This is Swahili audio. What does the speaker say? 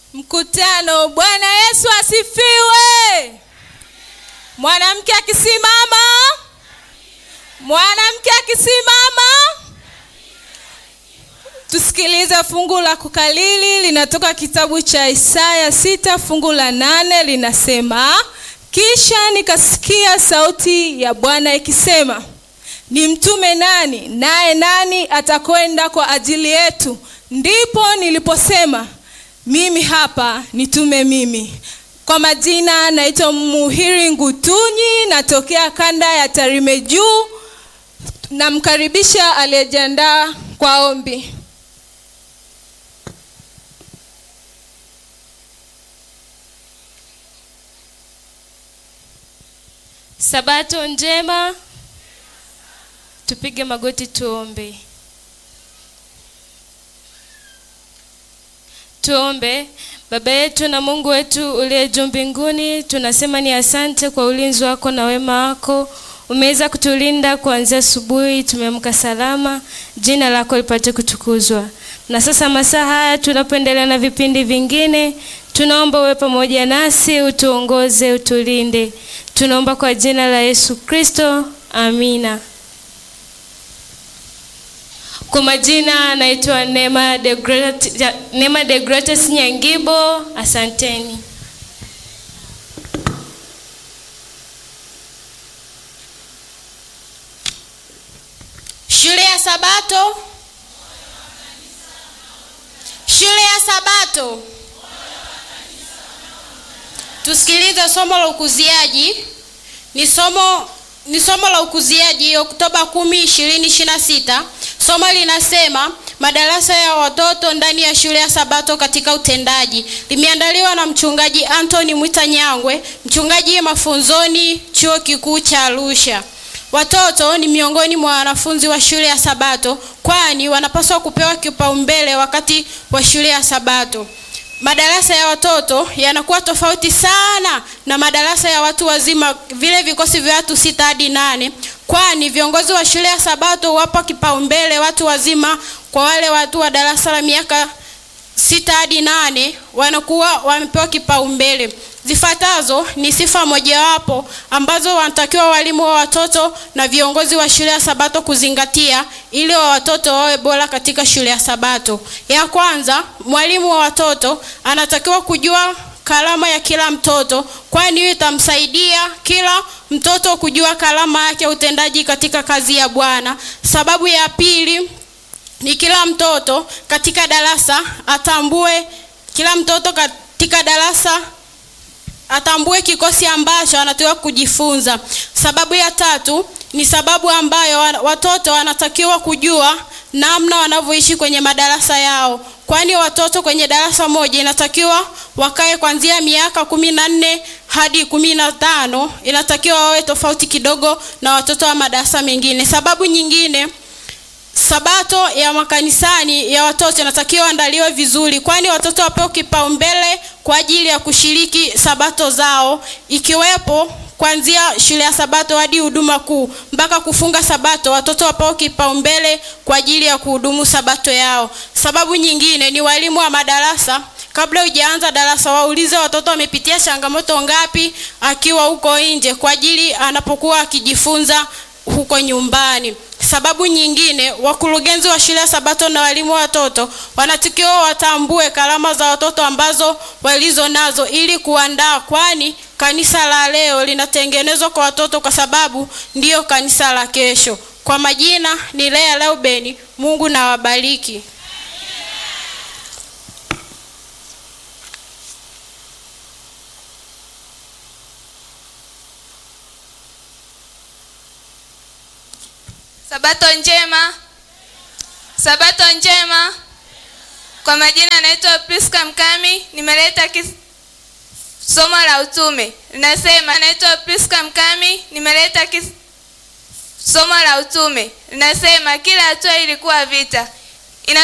Mkutano. Bwana Yesu asifiwe. Mwanamke akisimama, mwanamke akisimama. Tusikilize fungu la kukalili, linatoka kitabu cha Isaya sita fungu la nane linasema, kisha nikasikia sauti ya Bwana ikisema, nimtume nani? Naye nani atakwenda kwa ajili yetu? Ndipo niliposema mimi hapa, nitume mimi. Kwa majina naitwa Muhiri Ngutunyi, natokea kanda ya Tarime Juu. Namkaribisha aliyejiandaa kwa ombi. Sabato njema. Tupige magoti tuombe. Tuombe. Baba yetu na Mungu wetu uliye juu mbinguni, tunasema ni asante kwa ulinzi wako na wema wako. Umeweza kutulinda kuanzia asubuhi, tumeamka salama. Jina lako lipate kutukuzwa. Na sasa masaa haya tunapoendelea na vipindi vingine, tunaomba uwe pamoja nasi, utuongoze, utulinde. Tunaomba kwa jina la Yesu Kristo, amina. Kwa majina naitwa Neema de Grat- Neema de Gratis Nyangibo. Asanteni. Shule ya Sabato. Shule ya Sabato. Tusikilize somo la ukuziaji. Ni somo ni somo la ukuziaji Oktoba 10, 2026. Somo linasema madarasa ya watoto ndani ya shule ya Sabato katika utendaji. Limeandaliwa na mchungaji Anthony Mwita Nyangwe, mchungaji mafunzoni Chuo Kikuu cha Arusha. Watoto ni miongoni mwa wanafunzi wa shule ya Sabato, kwani wanapaswa kupewa kipaumbele wakati wa shule ya Sabato. Madarasa ya watoto yanakuwa tofauti sana na madarasa ya watu wazima, vile vikosi vya watu sita hadi nane, kwani viongozi wa shule ya Sabato wapa kipaumbele watu wazima. Kwa wale watu wa darasa la miaka sita hadi nane wanakuwa wamepewa kipaumbele. Zifuatazo ni sifa mojawapo ambazo wanatakiwa walimu wa watoto na viongozi wa shule ya Sabato kuzingatia ili wa watoto wawe bora katika shule ya Sabato. Ya kwanza, mwalimu wa watoto anatakiwa kujua karama ya kila mtoto, kwani hiyo itamsaidia kila mtoto kujua karama yake ya utendaji katika kazi ya Bwana. Sababu ya pili ni kila mtoto katika darasa atambue, kila mtoto katika darasa atambue kikosi ambacho anatakiwa kujifunza. Sababu ya tatu ni sababu ambayo watoto wanatakiwa kujua namna wanavyoishi kwenye madarasa yao, kwani watoto kwenye darasa moja inatakiwa wakae kuanzia miaka kumi na nne hadi kumi na tano. Inatakiwa wawe tofauti kidogo na watoto wa madarasa mengine. Sababu nyingine Sabato ya makanisani ya watoto inatakiwa andaliwe vizuri, kwani watoto wapewe kipaumbele kwa ajili ya kushiriki sabato zao, ikiwepo kuanzia shule ya Sabato hadi huduma kuu mpaka kufunga Sabato. Watoto wapewe kipaumbele kwa ajili ya kuhudumu Sabato yao. Sababu nyingine ni walimu wa madarasa kabla hujaanza darasa waulize watoto wamepitia changamoto ngapi akiwa huko nje, kwa ajili anapokuwa akijifunza huko nyumbani. Sababu nyingine, wakurugenzi wa shule ya Sabato na walimu wa watoto wanatakiwa watambue karama za watoto ambazo walizo nazo ili kuandaa, kwani kanisa la leo linatengenezwa kwa watoto kwa sababu ndiyo kanisa la kesho. Kwa majina ni Lea Leubeni. Mungu na wabariki. Sabato njema. Sabato njema. Kwa majina naitwa Priska Mkami, nimeleta kis... somo la utume. Linasema naitwa Priska Mkami, nimeleta kis... somo la utume. Linasema kila hatua ilikuwa vita.